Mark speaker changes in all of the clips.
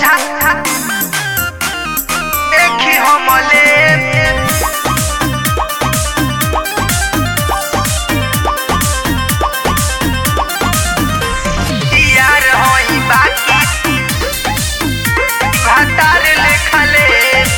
Speaker 1: सोझा देखी हमले यार होई बाकी भातार लेखले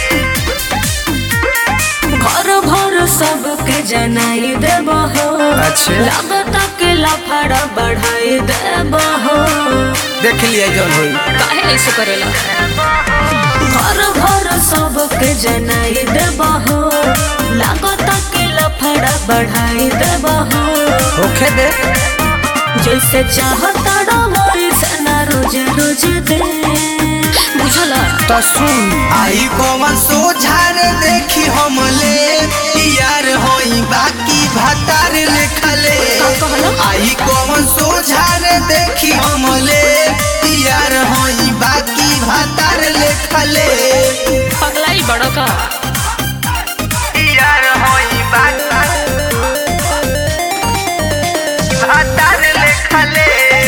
Speaker 2: घर भर सबके जनाई देब हो
Speaker 3: अच्छा।
Speaker 2: लागत के लफड़ा बढ़ाई देब हो
Speaker 3: देख लिया जौन होई
Speaker 2: काहे ऐसे करेला घर भर सबके जनाई देब हो लागत के लफड़ा बढ़ाई देब हो
Speaker 3: होखे दे
Speaker 2: जैसे चाहता वैसे ना रोज रोज दे बुझला
Speaker 3: तो सुन
Speaker 1: आई कौन सोझार देखी हमले यार होई बाकी भातार लेखले
Speaker 2: का कहला?
Speaker 1: आई कौन सोझार देखी हमले यार होई बाकी भातार लेखले
Speaker 2: पगलाई बड़ा का
Speaker 1: यार होई बाकी भातार लेखले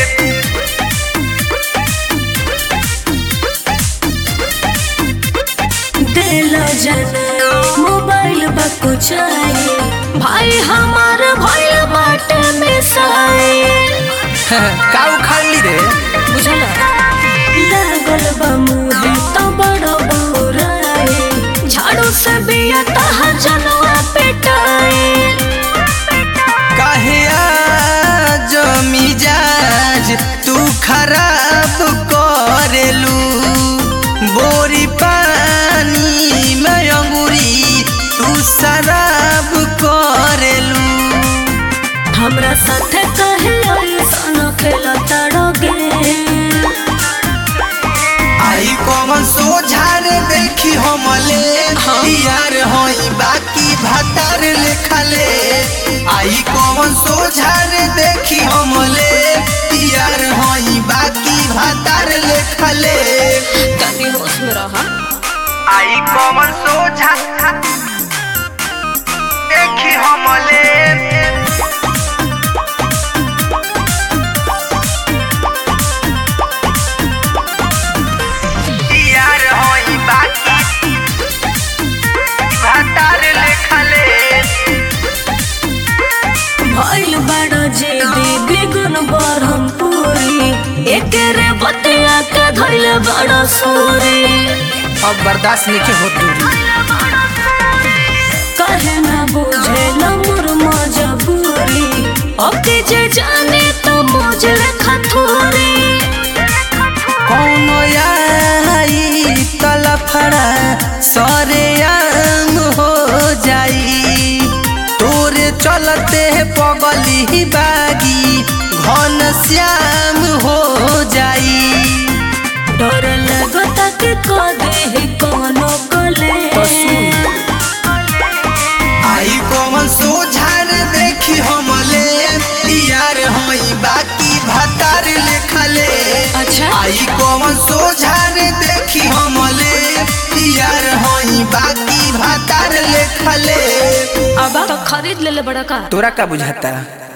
Speaker 2: दिल जना मोबाइल बकुचाए भाई हमार भइल बाटे में साए
Speaker 3: का उखाड़ ली रे
Speaker 2: बुझला लागल बा मुहे तो बड़ बौराए झाड़ू से बिया तहा जनवा पेटाए
Speaker 1: काहे आज मिजाज तू खराब करेलू बोरी पानी में अंगूरी तू शराब करेलू
Speaker 2: हमरा साथे कहे ऐसन खेला तड़ोगे
Speaker 1: आई कौन सोझार देखी हमले यार होई बाकी भातार लेखले आई कौन सोझार देखी हमले यार होई बाकी भातार लेखले
Speaker 2: तनी होश में रहा
Speaker 1: आई कौन सोझा देखी हमले यार होई बाकी भातार लेखले
Speaker 2: भइल बड़ जे दीदी गुन बरहम पूरी एकेरे बतिया के धइल बड़ सूरी
Speaker 3: अब बर्दाश्त नहीं होत दूरी
Speaker 2: कहे ना बुझे न मोर मजबूरी अब के जे जाने तो मुझे खथूरी
Speaker 1: कौन आई तलफड़ा सरे आम हो जाई तोरे चलते पगली बागी घन श्याम हो जाई
Speaker 2: डर लगता कि कदे कोनो कले
Speaker 3: तो सुन।
Speaker 1: आई कौन सोझार देखी हमले यार होई बाकी भातार लेखले
Speaker 2: अच्छा
Speaker 1: आई कौन सोझार देखी हमले यार होई बाकी भातार लेखले
Speaker 2: अब तो खरीद ले ले बड़ा का
Speaker 3: तोरा का बुझाता